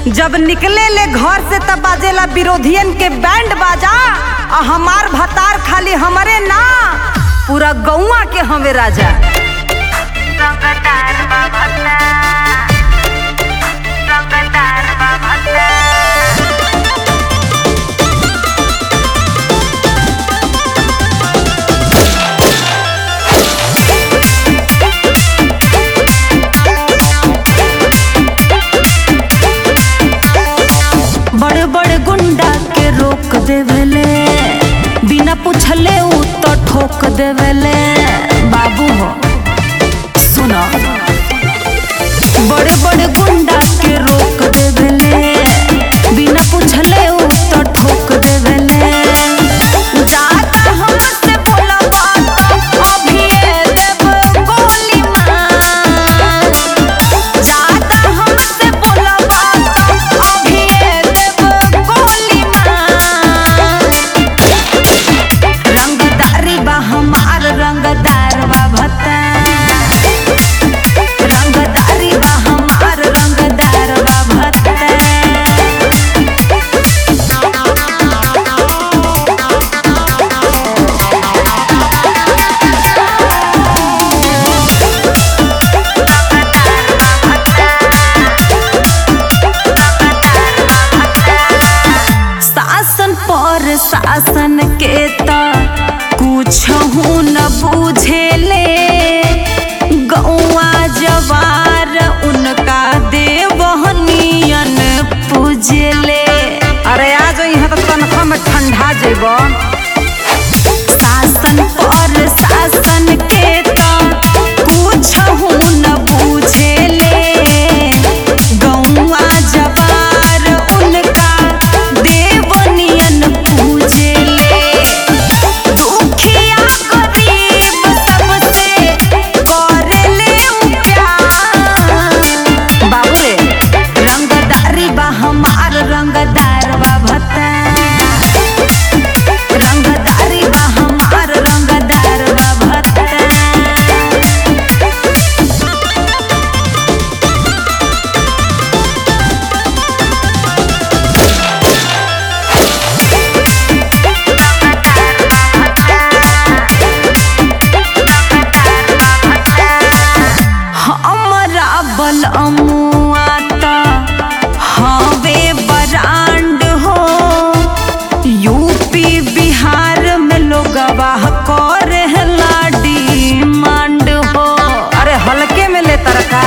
जब निकले ले घर से तब बाजेला विरोधियन के बैंड बाजा आ हमार भतार खाली हमरे ना पूरा गौवा के हवे राजा रंगदार बाबा रंगदार बाबा बड़े बड़े गुंडा के रोक देवेले बिना पूछले उ तो ठोक देवेले बाबू हो सुनो बड़े बड़े गुंडा के रोक देवेले बिना पूछले उ तो ठोक देवेले जाता हमसे बोलबा अभी देव गोली मार जाता हमसे बोलबा अभी देव गोली मार रंगदारी बा हमार रंगदार बा भत्ता रंगदारी बा हमार रंगदार बा भत्ता शासन पर शासन के त कुछ न बुझेले गौआ जवार उनका देवहनियन पूजले अरे आ जाई यहाँ तो तनखा में ठंडा जेब शासन पर शासन के त कुछ न बुझेले गौआ जवार उनका देवनियन पूजले दुखिया गरीब सबसे करेले उ प्यार बाबू रे रंगदारी बा हमार रंगदार बा भत्ता रंगदारी बा हमार रंगदार बा भत्ता हमरा बल अमुआता हवे बरांड हो यूपी बिहार में लोग करे लाडी मांड हो अरे हल्के में ले तरका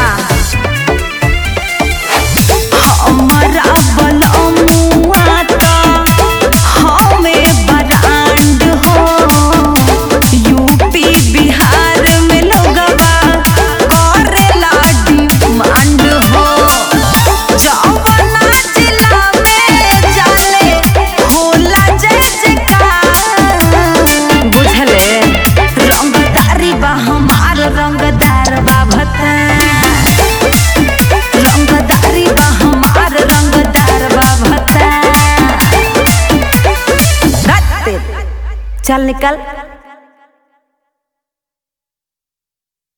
हमरा बल अमुआता हवे बरांड हो यूपी बिहार में लोगवा करेला डिमांड हो जौवना जिला में जाले होला जय जयकार बुझले रंगदारी बा हमार रंगदार बा भत्ता रंगदारी बा हमार रंगदार बा भत्ता चल निकल